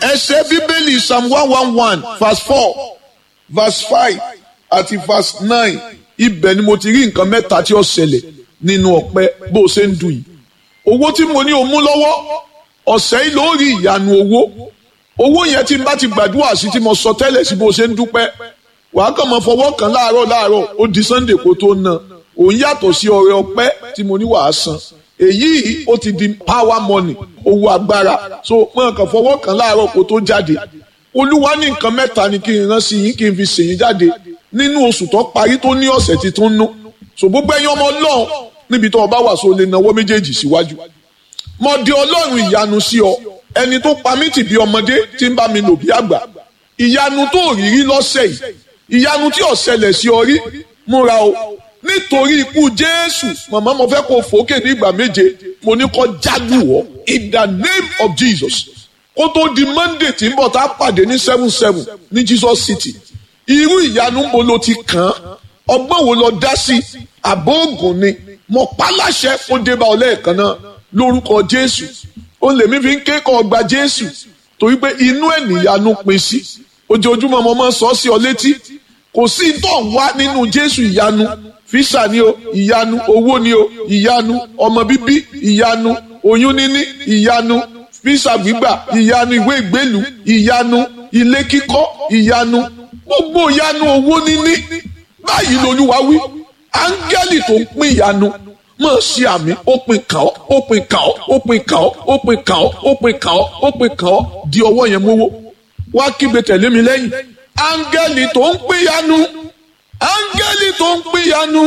ẹsẹ̀ bíbélì psalm one one one verse four verse five àti verse nine ibẹ̀ ni mo ti rí nǹkan mẹ́ta tí ó ṣẹlẹ̀ nínú ọpẹ́ bó o ṣe ń dùn yìí owó tí mo ní o mú lọ́wọ́ ọ̀sẹ̀ yìí ló rí ìyanu owó owó yẹn tí n bá ti gbàdúrà sí tí mo sọ tẹ́lẹ̀ sí bó o ṣe ń dúpẹ́ wàá kàn mọ́ fọwọ́ kan láàárọ̀ láàárọ̀ ó di sunday kó tó ná òun yàtọ̀ sí ọrẹ ọpẹ́ tí mo ní wàá san èyí ó ti di power money owó agbára so mọ̀ kàn fọwọ́ kan láàárọ̀ kó tó jáde olúwa ní nǹkan mẹ́ta ni kí n rán sí yín kí n fi ṣèyí jáde nínú oṣù tó parí tó ní ọ̀sẹ̀ tí tó ń nú so gbogbo ẹ̀yin ọmọ ọlọ́run níbi tó o bá wà so lè nawọ́ méjèèjì síwájú mo di ọlọ́run ìyanu sí ọ ẹni tó pa mí tì bí ọmọdé tí ń bá mi lò bí àgbà ìyanu tó rí rí lọ́sẹ̀ yìí ìyanu tí ó ṣẹlẹ̀ sí ọ rí múra o nítorí ikú jésù màmá mo fẹ́ kó fòókè ní ìgbà méje mo ní kó jágù wọ́ in the name of jesus kó tó di monday tí ń bọ̀ tá a pàdé ní seven seven ní jesus city irú ìyanu ń bo lo ti kàn án ọgbọ́n wo lọ dá sí àbóògùn ni mo pa láṣẹ kó dé bá ọ lẹ́ẹ̀kan náà lórúkọ jésù ó lèmi fi ń ké kọ́ ọgbà jésù torí pé inú ẹ̀ nìyanu pin sí ojoojúmọ́ mo máa ń sọ sí ọ létí kò sí tó ń wá nínú jésù ìyanu físà ni o ìyanu owó ni o ìyanu ọmọ bíbí ìyanu oyún níní ìyanu físà gbígbà ìyanu ìwé ìgbélú ìyanu ilé kíkọ́ ìyanu gbogbo ìyanu owó níní báyìí lolúwa wí áńgẹ́lì tó ń pín ìyanu mọ̀ sí àmì ó pin kàn ọ́ ó pin kàn ọ́ ó pin kàn ọ́ ó pin kàn ọ́ ó pin kàn ọ́ ó pin kàn ọ́ di ọwọ́ yẹn mówó wá kígbe tẹ̀lé mi lẹ́yìn áńgẹ́lì tó ń pín ìyanu áńgẹ́lì tó ń pín ìyanu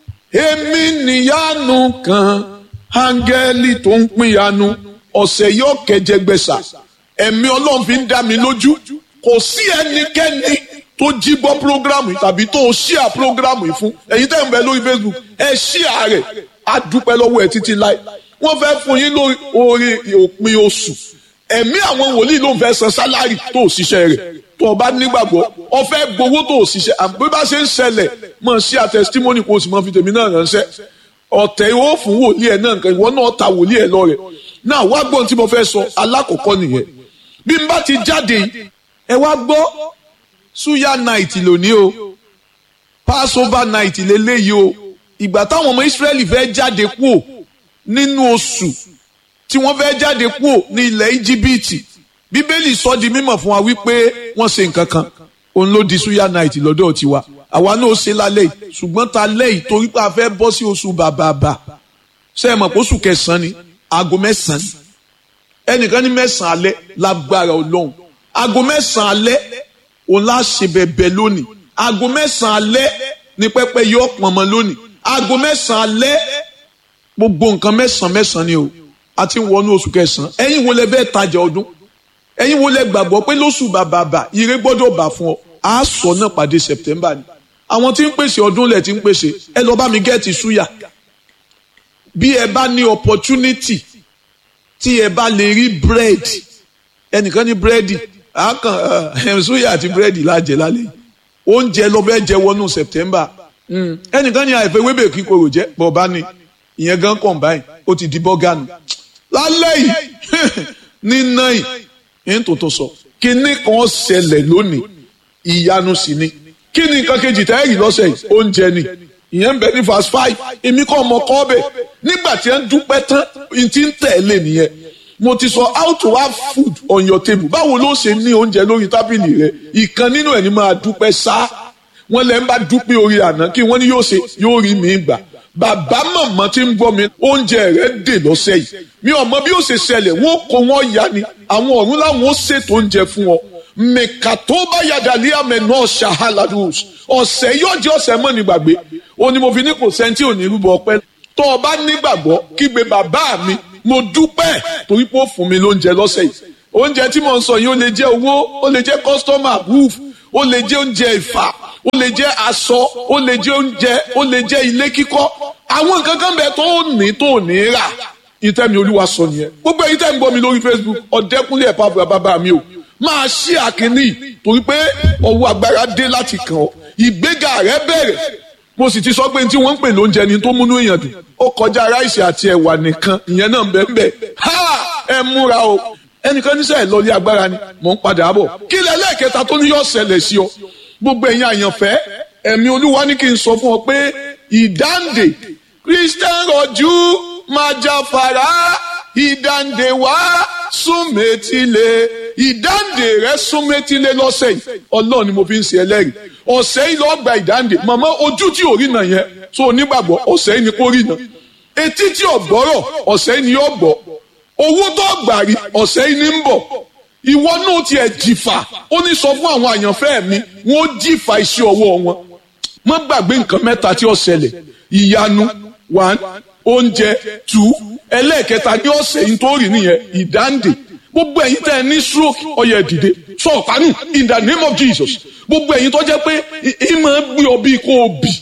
èmi níyanu kan áńgẹ́lì tó ń pín ìyanu ọ̀sẹ̀ yóò kẹjẹgbẹ̀sà ẹ̀mí ọlọ́run fi ń dá mi lójú kò sí ẹnikẹ́ni tó jí bọ́ programu tàbí tó ṣíà programu yìí fún ẹ̀yin tẹ́ ń bẹ lórí facebook ẹ ṣíà rẹ̀ á dúpẹ́ lọ́wọ́ ẹ̀ títí láì wọ́n fẹ́ fún yín lórí orí òpin oṣù ẹ̀mí àwọn wòlíì ló ń fẹ́ san sálárì tó ṣiṣẹ́ rẹ̀ tó o bá nígbàgbọ́ o fẹ́ gbowó tó ṣiṣẹ́ àbí bá ṣe ń ṣẹlẹ̀ mọ̀ sí a testimony kó o sì mọ̀ fi tèmi náà ránṣẹ́ ọ̀tẹ̀ ìwọ fún wòlíì ẹ̀ náà nǹkan ìwọ náà ta wòlíì ẹ̀ lọ rẹ̀ náà wá gbọ́n tí mo fẹ́ sọ alákọ̀ọ́kọ́ nìyẹn bí n bá ti jáde ẹ wá gbọ́ suya night lónìí o passover night lélẹ́yìí o ìgbà táwọn ọmọ israẹli fẹ́ jáde kúò nínú oṣù tí wọ́n fẹ́ jáde kúò ní ilẹ̀ íjíbítì bíbélì sọ di mímọ̀ fún wa wípé wọ́n ṣe nǹkan kan òun ló di suya night lọ́dọ̀ tiwa àwa náà ṣe lálẹ́ yìí ṣùgbọ́n ta lẹ́yìn torí pé a fẹ́ bọ́ sí oṣù bàbàbà ṣe é mọ̀ pé oṣù kẹsàn-án ni aago mẹ́sàn-án ẹnìkan ní mẹ́sàn-án alẹ́ lágbára ọlọ́run aago mẹ́sàn-án alẹ́ òun lá ṣe bẹ̀bẹ̀ lónìí aago mẹ́sàn-án alẹ́ ní pẹ́pẹ́ yọ pọ̀nmọ́ lónìí aago mẹ́sàn-án alẹ́ gbogbo nǹkan mẹ́sàn-án mẹ́sàn-án ni o a ti ń wọnú oṣù kẹsàn-án ẹ̀yin wo lẹ bẹ́ẹ̀ tajà ọdún ẹ̀yin wo lẹ gbàgbọ́ pé lóṣù bàbàbà ire gbọ́dọ̀ bà fún ọ a sọ náà pàdé September ni àwọn tí ń pèsè ọdún lẹ̀ tí ń pèsè ẹ lọ bá mi gẹ́ẹ̀tì súyà bí ẹ bá ní opportunity tí ẹ bá lè rí bread ẹnìkan ní búrẹ́dì àákàn ẹ̀ǹsúyà àti búrẹ́dì lájẹ lálẹ́ oúnjẹ lọ bẹ́ẹ̀ jẹ wọnú September ẹnìkan ní àìfẹ́ wébè kíkorò jẹ́ bọ̀ọ̀bá ni ìyẹn gan combine ó ti di bọ́gànù lálẹ́ yìí nínà yìí ń tó tó sọ kíní kan ṣẹlẹ̀ lónìí ìyanu sì ni kí ni nǹkan kejì tẹ́ ẹ̀rì lọ́sẹ̀ yìí oúnjẹ ni ìyẹn ń bẹ ní verse five èmi kọ́ ọmọ kọ́ bẹ̀ nígbà tí ẹ ń dúpẹ́ tán n ti ń tẹ̀lé nìyẹn mo ti sọ how to have food on your table báwo ló ṣe ní oúnjẹ lórí tábìlì rẹ ìkan nínú ẹ̀ ní máa dúpẹ́ sá wọn lẹ́ ń bá dúpẹ́ orí àná kí wọ́n ní yóò ṣe yóò rí mi gbà bàbá màmá tí ń gbọ́ mi oúnjẹ rẹ̀ dè lọ́sẹ̀ yìí mi ò mọ bí ó ṣe ṣẹlẹ̀ wọ́n kó wọ́n ya ni àwọn ọ̀run láwọn ó ṣètò oúnjẹ fún ọ mẹ̀ka tó bá yàdà ní àmẹ náà ṣàhálàdùs ọ̀sẹ̀ yóò jẹ́ ọ̀sẹ̀ mọ́ ní gbàgbé ó ní mo fi ní kò sẹ́ńtì ò ní rúbọ ọpẹ́ tó o bá nígbàgbọ́ kígbe bàbá mi mo dúpẹ́ torí pé ó fún mi lóúnjẹ lọ́sẹ̀ yìí oúnjẹ tí mo ń sọ yìí ó lè jẹ́ owó ó lè jẹ́ customer roof ó lè jẹ́ oúnjẹ ìfà ó lè jẹ́ aṣọ ó lè jẹ́ oúnjẹ ó lè jẹ́ ilé kíkọ́ àwọn nǹkan kan bẹ tó ní tó ní rà ìtẹ́mi olúwa sọ nìyẹn gbogbo èyí tẹ́ ń gbọ́ mi lórí Facebook ọ̀dẹ́kúnlé ẹ̀pá àbúrò bàbá mi o máa ṣí àkíní torí pé ọwọ́ agbára dé láti kàn ọ́ ìgbéga rẹ bẹ̀rẹ̀ mo sì ti sọ pé tí wọ́n ń pè lóúnjẹ ni tó múnú èèyàn dùn ó kọjá ráìsì àti ẹ̀wà nìkan ìyẹn náà bẹ́ẹ̀ bẹ́ẹ̀ ha ẹ múra o ẹnìkan níṣẹ́ ẹ̀ lọ́lé agbára ni mò ń padà bọ̀ kí lẹ lẹ́ẹ̀kẹta tó ní yọ ṣẹlẹ̀ sí ọ gbogbo ẹ̀yin àyànfẹ́ ẹ̀mí olúwa ní kí n sọ fún ọ pé ìdáǹdè christian rọ̀jú máa jáfara ìdáǹdè wá súnmẹ́tìlé ìdáǹdè rẹ súnmẹ́tìlé lọ́sẹ̀ yìí ọlọ́run ni mo fi ń ṣe ẹlẹ́rìí ọ̀sẹ̀ yìí lọ́ọ́ gba ìdáǹdè màmá ojú tí ò rí nà yẹn tó onígbàgbọ́ ọ̀sẹ̀ yìí ni kò rí nà etí tí ò gbọ́rọ̀ ọ̀sẹ̀ yìí ni yóò gbọ́ owó tó gbà rí ọ̀sẹ̀ yìí ni ń bọ̀ ìwọ náà tiẹ̀ jìfà ó ní sọ fún àwọn àyànfẹ́ mi wọ́n jìfà iṣẹ́ ọwọ́ wọn má gbàgbé nǹkan mẹ́ta tí ó ṣẹlẹ̀ ìyanu one oúnjẹ two ẹlẹ́ẹ̀kẹta ní ọ̀sẹ̀ yìí tó rí nìyẹn ìdáǹdè gbogbo ẹ̀yin tẹ́ ẹ ní stroke ọyẹ dìde sọ ọ̀pánù in the name of Jesus gbogbo ẹ̀yin tó jẹ́ pé ìmọ̀ gbé ọ bí kò bì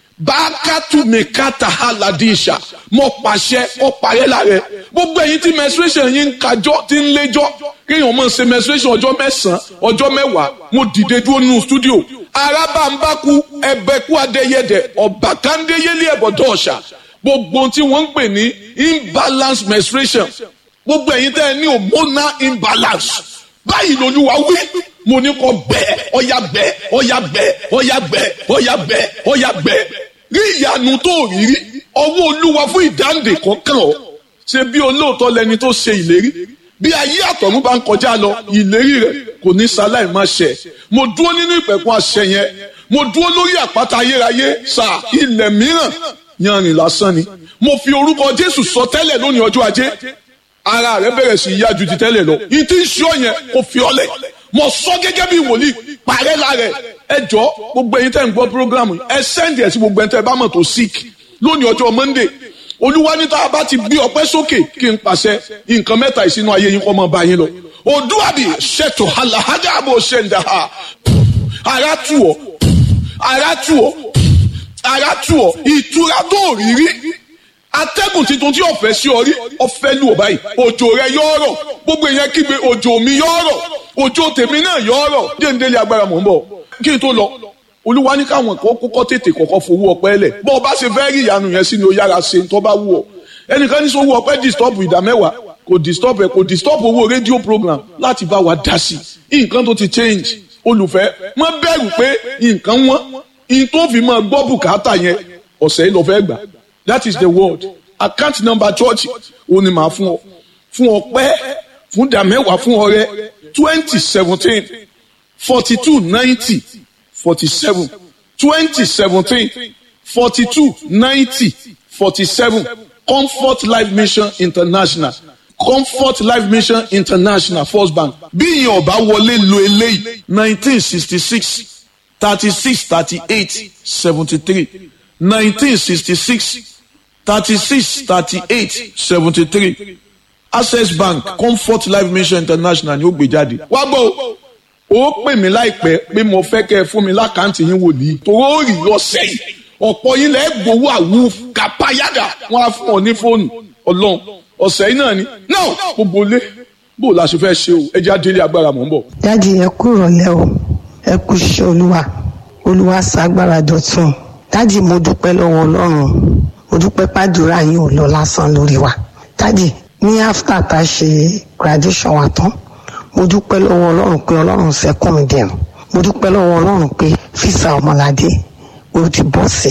bákàtú mẹ́kàtà aládìsà mọ̀ pàṣẹ ọ̀pàrẹ́ lára gbogbo ẹ̀yin tí menstruation yín ń kájọ́ tí ń léjọ́ kéèyàn máa ṣe menstruation ọjọ́ mẹ́sàn-án ọjọ́ mẹ́wàá mo dìde dúró nínú studio arábàǹbákú ẹbẹ̀kú adéyẹdẹ ọ̀bàkàndéyẹlé ẹ̀bọ̀dọ̀ ọ̀ṣà gbogbo tí wọ́n ń pè ní imbalance menstruation gbogbo ẹ̀yin tẹ́ ẹ ní hormonal imbalance báyìí lolúwa wí mo ní kó bẹ́ẹ̀ ọ̀yà bẹ́ẹ̀ ọ̀yà bẹ́ẹ̀ ọ̀yà bẹ́ẹ̀ ọ̀yà bẹ́ẹ̀ ọ̀yà bẹ́ẹ̀ rí ìyanu tó rí rí ọwọ́ olúwa fún ìdáǹdè kọ̀ọ̀kan ọ̀ ṣe bí olóòótọ́ lẹni tó ṣe ìlérí bí ayé àtọ̀run bá ń kọjá lọ ìlérí rẹ̀ kò ní sáláì má ṣẹ mo dúró nínú ìpẹ̀kun àṣẹ yẹn mo dúró lórí àpáta ayérayé sà ilẹ̀ mìíràn yanrìn lásán ni mo fi orúkọ jésù sọ tẹ́lẹ̀ lónìí ọjọ́ ajé ara rẹ bẹ̀rẹ̀ sí yá ju ti tẹ́lẹ̀ lọ ìtí ń ṣọ́ yẹn kò fi ọlẹ̀ mo sọ gẹ́gẹ́ bí wòlíì parẹ́ lára ẹ jọ gbogbo ẹ̀yin tẹ́ ń gbọ́ programu ẹ sẹ́ndì ẹ̀ sí gbogbo ẹ̀yin tẹ́ bá mọ̀ tó sick lónìí ọjọ́ monday olúwa ní tá a bá ti gbé ọpẹ́ sókè kí n pàṣẹ nǹkan mẹ́ta ìsinú ayé yín kọ́ mọ́ bá yín lọ òdúwàbí ṣètò àlàájá àbò ṣẹ̀ǹdà ara tù ọ́ ara tù ọ́ ara tù ọ́ ìtura tó rí rí atẹ́gùn tuntun tí ọ̀fẹ́ sí ọ rí ọ̀fẹ́ lù ọ́ báyìí òjò rẹ yọ ọ̀rọ̀ gbogbo èèyàn kígbe òjò mi yọ ọ̀rọ̀ òjò tèmi náà yọ ọ̀rọ̀ déńdélé agbára mọ̀ ń bọ̀ kí n tó lọ olúwa ní káwọn kan kọ́kọ́ tètè kọ́kọ́ fowó ọpẹ́ lẹ̀ bọ́ ọ bá ṣe fẹ́ rí ìyanu yẹn sí ni ó yára ṣe tó bá wù ọ́ ẹnìkan ní sọ́wọ́ ọpẹ́ disturb ìdá mẹ́wàá kò disturb ẹ̀ kò disturb owó rédíò program láti bá wa dá sí nǹkan tó ti change olùfẹ́ má bẹ̀rù pé nǹkan wọ́n in tó fi máa gbọ́ bùkátà yẹn ọ̀sẹ̀ yìí lọ fẹ́ gbà that is the word account number church ó ní màá fún ọ fún ọpẹ́ fún ìdá mẹ́wàá fún ọrẹ twenty seventeen forty two ninety forty seven twenty seventeen forty two ninety forty seven comfort life mission international comfort life mission international first bank bí ìyẹn ọba wọlé lo eléyìí nineteen sixty six thirty six thirty eight seventy three nineteen sixty six thirty six thirty eight seventy three access bank comfort life mission international ni ó gbé jáde wá gbọ́ ó pè mí láìpẹ́ pé mo fẹ́ kẹ́ ẹ fún mi lákàntì yín wòlíì tòró rí lọ́sẹ̀ yìí ọ̀pọ̀ yín lẹ́ gbowó àwù kàpáyàdà wọ́n á fún ọ ní fóònù ọlọ́run ọ̀sẹ̀ yìí náà ni náà gbogbo lé bó la ṣe fẹ́ ṣe o ẹ jẹ́ àdélé agbára mọ̀ ń bọ̀. dáàdi ẹ kú ìrọ̀lẹ́ o ẹ kú iṣẹ́ olúwa olúwa ṣàgbára dọ̀tun dáàdi mo dúpẹ́ lọ́wọ́ ọlọ́run mo dúpẹ́ pàdúrà yín ò lọ lásán lórí wa dáàdi ní after tá a ṣe graduation wa tán mo dúpẹ́ lọ́wọ́ ọlọ́run pé ọlọ́run sẹ́kùn mi dẹ̀rùn mo dúpẹ́ lọ́wọ́ ọlọ́run pé físà ọmọládé ó ti bọ́ sí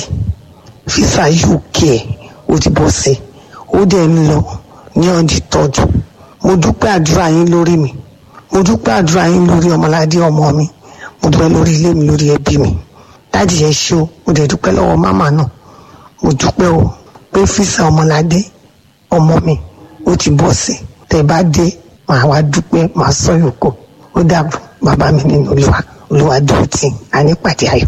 físà uk ó ti bọ́ sí ó dẹ̀ ń lọ ní ọdí tọ́jú mo dúpẹ́ àdúrà yín lórí mi mo dúpẹ́ àdúrà yín lórí ọmọládé ọmọ mi mo dúpẹ́ lórí ilé mi lórí ẹbí mi dáàdì yẹn ṣe o mo dẹ̀ dúpẹ́ lọ́wọ́ mámà náà mo dúpẹ́ o pé físà ọmọládé ọmọ mi ó ti bọ́ sí tẹ̀ bá dé màá wá dúpẹ́ màá sọ yòókù ó dàbọ̀ bàbá mi nínú olúwa olúwa dúró tì á nípàdé ayọ̀.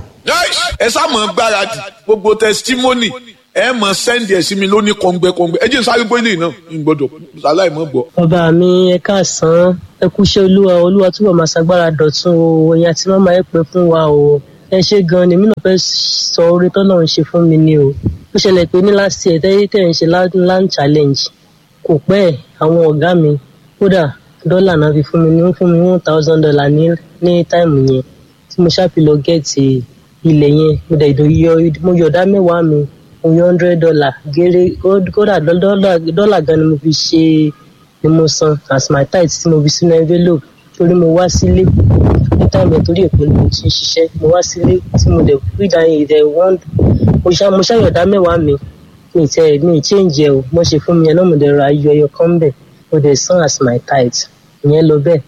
ẹ sá mọ̀ gbáradì gbogbo testimony ẹ mọ̀ sẹ́ndì ẹ̀ sí mi lóní kọ̀ǹgbẹ́kọ̀ǹgbẹ́ ẹ jẹ́ sáré gbé lè náà ń gbọ́dọ̀ sàláì mọ̀ gbọ́. bàbá mi ẹ káàsán ẹ kúṣẹ́ olúwa olúwa túbọ̀ máa ṣàgbára dọ̀tun o ẹ̀yin àti màmá ẹ pẹ́ fún wa o ẹ ṣe gan ni mí náà fẹ́ sọ orí tọ́nà ń ṣe fún mi ni o ó ṣẹlẹ̀ pé ní last year tẹ́yẹ́ tẹ̀ ń ṣe land challenge kò pẹ́ àwọn ọ̀gá mi kódà dọ́là náà fi fún mi ní fún mi one thousand dollar ní ní táìmù yẹn tí mo ṣáà fi lọ gẹ̀ẹ́tì ilẹ̀ yẹn mo dẹ̀ yọ mo yọ̀dá mẹ́wàá mi mo yọ hundred dollar géré kódà dọ́là gan ni mo fi ṣe ni mo san as my tithe tí mo fi sínú envelope torí mo wá sílé ní táìmù ẹ̀ torí èpè ni mo ti ń ṣiṣẹ́ mo wá sílé tí mo dẹ̀ rí ìdáyìn ìdẹ̀ wọ́n mo ṣá mo ṣàyọ̀dá mẹ́wàá mi mi ì tẹ mi ì change ẹ o mo ṣe fún mi ẹ náà mo dẹ̀ ra ayọ̀ ẹyọ kan bẹ̀ mo dẹ̀ san as my tithe ìyẹn lọ bẹ́ẹ̀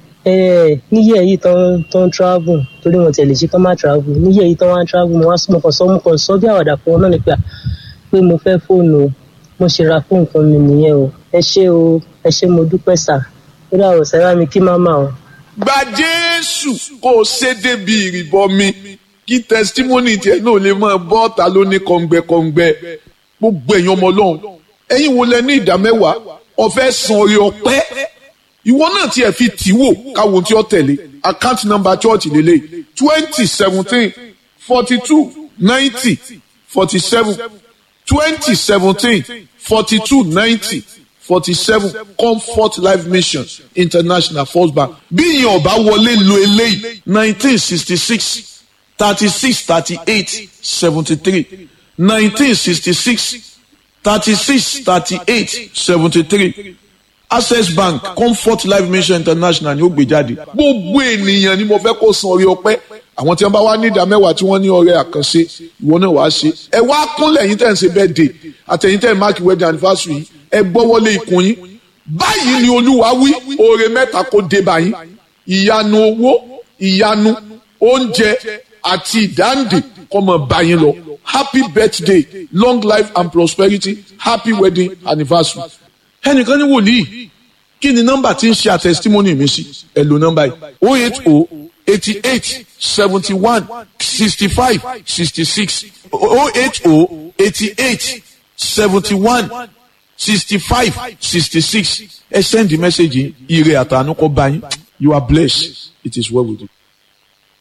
ẹ níyẹ̀ yìí tán tán travel torí wọn tẹ̀lé ṣe kán má travel níyẹ̀ yìí tán wá travel mo wá sọ mo kàn sọ mo kàn sọ bí àwàdà fún wọn náà ni pé à pé mo fẹ́ fóònù o mo ṣe ra fóònù kan mi nìyẹn o ẹ ṣé o ẹ ṣé mo dúpẹ́ sà ó dà wọ̀ sẹ́rà mi kí máma o. gba jésù kó o ṣe débi ìrìbọmi kí testimony tiẹ̀ náà lè máa bọ́ ọ̀tá ló ní kọ̀ǹgbẹ̀kọ̀ǹgbẹ̀ gbogbo ẹ̀yin ọmọ ọlọ́run ẹ̀yin wo lẹ ní ìdá mẹ́wàá ọ̀fẹ́ san orí ọpẹ́ ìwọ náà tiẹ̀ fi tì wò káwọn tí ó tẹ̀lé account number church lélẹ̀ twenty seventeen forty two ninety forty seven twenty seventeen forty two ninety forty seven comfort life mission international first bank bí ìyẹn ọba wọlé lo eléyìí nineteen sixty six thirty six thirty eight seventy three nineteen sixty six thirty six thirty eight seventy three access bank comfort life mission international ni ó gbé jáde gbogbo ènìyàn ni mo fẹ́ kó san orí ọpẹ́ àwọn tí wọ́n bá wá ní ìdá mẹ́wàá tí wọ́n ní ọrẹ àkànṣe ìwọ náà wàá ṣe ẹ wá kúnlẹ̀ yín tẹ̀ ń ṣe birthday àtẹ̀yìn tẹ̀ ń máàkì wedding anniversary yìí ẹ gbọ́wọ́lé ikùn yín báyìí ni olúwa wí oore mẹ́ta kó dé báyìí ìyanu owó ìyanu oúnjẹ àti ìdáǹdè kó máa bá yín lọ happy birthday long life and prosperity happy wedding anniversary ẹnìkan ní wòlíì kí ni nọ́mbà tí ń ṣe àtẹsítímọ́nì mi sí ẹ lo nọ́mbà yìí o eight o eighty eight seventy one sixty five sixty six o eight o eighty eight seventy one sixty five sixty six ẹ send the message yìí ire àtànú kọ bá yín you are blessed it is well with you.